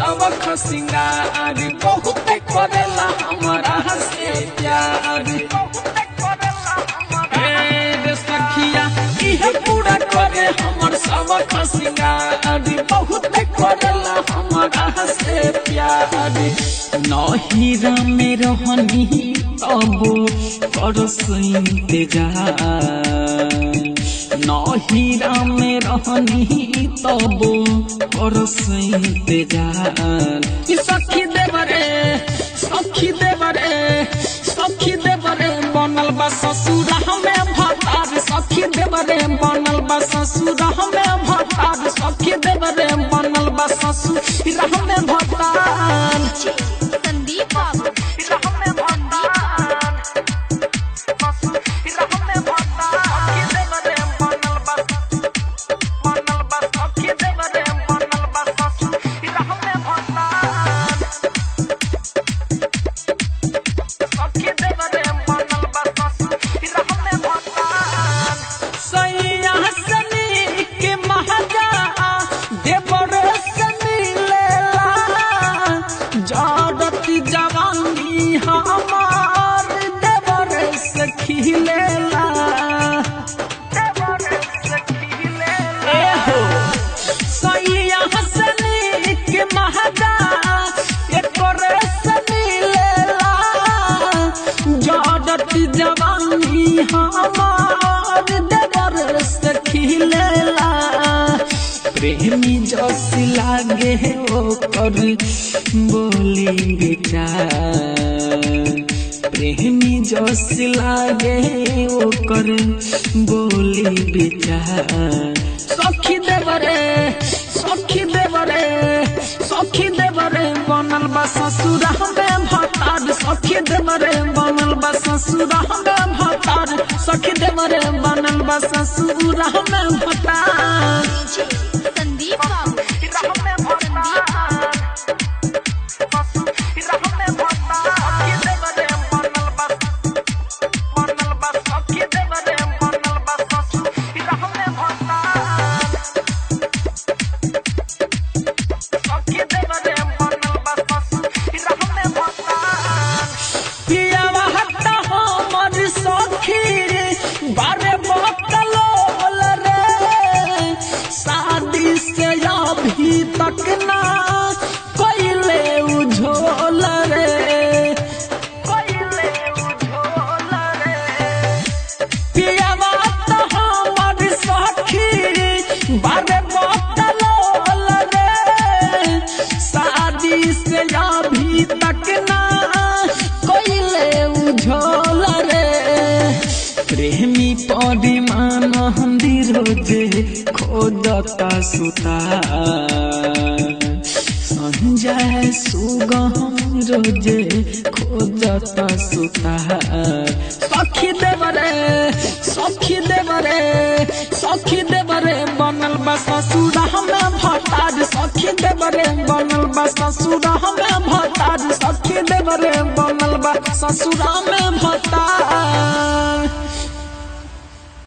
सबक सिंगार बहुत करेला हमारा से प्यार ए रे सखिया इहे पूरा करे हमर सबक सिंगार बहुत करेला हमारा से प्यार नहिरा में रहनी तब करस इंतजार नहिरा में रहनी तब करस इंतजार कि सखी देवरे सखी देवरे सखी देवरे बनल बा ससुर हमें भतार सखी देवरे बनल बा ससुर हमें भतार सखी देवरे बनल बा ससुर हमें भतार संदीप बाबू सैया सनी के महाजा देवर से मिलेला जड़ती जवानी हमार देवर से खिलेला ए हो सैया सनी के महाजा एकर से मिलेला जड़ती जवानी हमार देवर से खिलेला प्रेमी जस लागे ओकर बोली बेचार प्रेमी जस लागे ओकर बोली बेचार सखी देवरे सखी देवरे सखी देवरे बनल बा ससुर हमें भतार सखी देवरे बनल बा ससुर हमें भतार सखी देवरे बनल बा ससुर हमें भतार संदीप बाबू संदीप बाबू पियावा हट्टा हमर सखी बारे बकलोल रे शादी से अभी तक ना कोइले उझोल रे पियावा तो हमर सखी बारे बकलोल रे शादी से अभी तक ना कोइले उझोल रे प्रेमी परिमान रोजे खोदता सुता संजय सुगम रोजे खोदता सुता सखी देवरे सखी देवरे सखी देवरे बनल बा ससुर हमें भतार सखी देवरे बनल बा ससुर हमें भतार सखी देवरे बनल बा ससुर हमें भतार